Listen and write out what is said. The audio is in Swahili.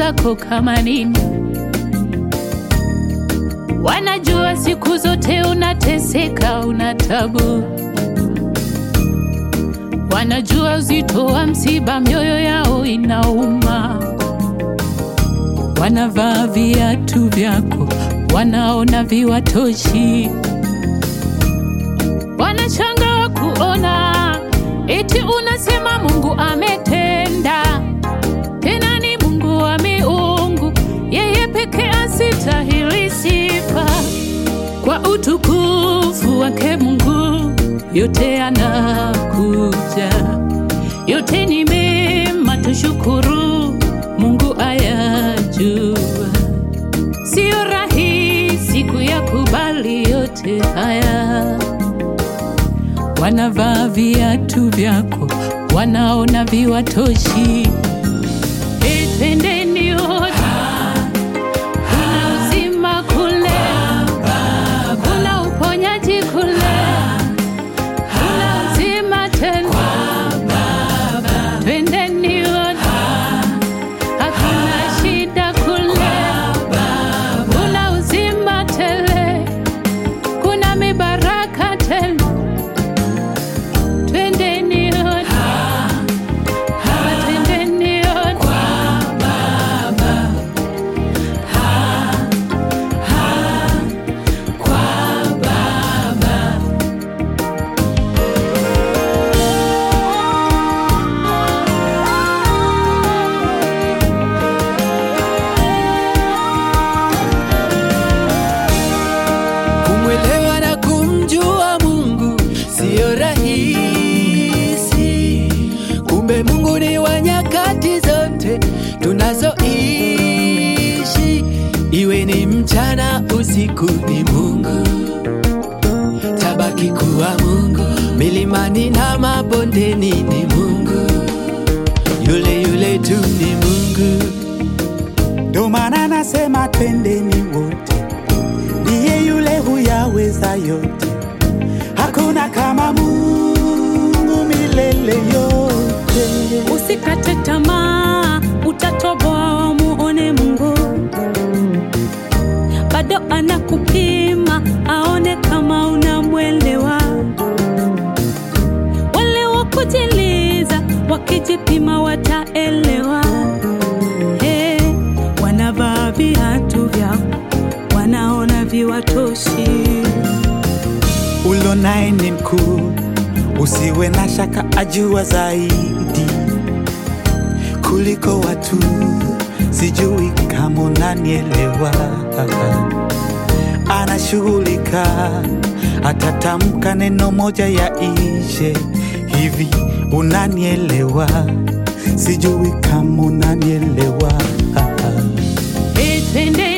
zako kama nini. Wanajua siku zote unateseka, una tabu. Wanajua uzito wa msiba, mioyo yao inauma. Wanavaa viatu vyako, wanaona viwatoshi. Wanachanga kuona eti unasema Mungu ametenda, tena ni Mungu wa miungu, yeye pekee asitahili sifa. Kwa utukufu wake Mungu yote anakuja, yote ni mema, tushukuru Mungu ayajua. Sio rahisi kuyakubali yote haya. Wanavaa viatu vyako, wanaona viwatoshi. Hey, twendeni wote, kuna uzima kule, kuna uponyaji kule, kuna uzima tena. Twendeni wote, hakuna shida kule, kuna uzima tele, kuna mibaraka tele. Twendeni wote, Baba, twendeni wote. Kumwelewa na kumjua Mungu siyo rahisi. Kumbe Mungu ni wa nyakati zote tunazoishi, iwe ni mchana usiku, ni Mungu tabaki kuwa Mungu, milimani na mabondeni ni Mungu, yule yule tu ni Mungu. Ndo maana nasema twendeni wote, ndiye yule huyaweza yote, hakuna kama Mungu milele yote. Usikate tamaa, utatoboa muone Mungu. Bado anakupima aone kama unamwelewa. Wale wa kujiliza wakijipima wataelewa. Hey, wanavaa viatu vyao, wanaona viwatoshi. Ulo naye ni mkuu, usiwe na shaka, ajua zaidi kuliko watu. Sijui kama unanielewa, anashughulika, atatamka neno moja ya ishe hivi. Unanielewa? Sijui kama unanielewa. Hey, twendeni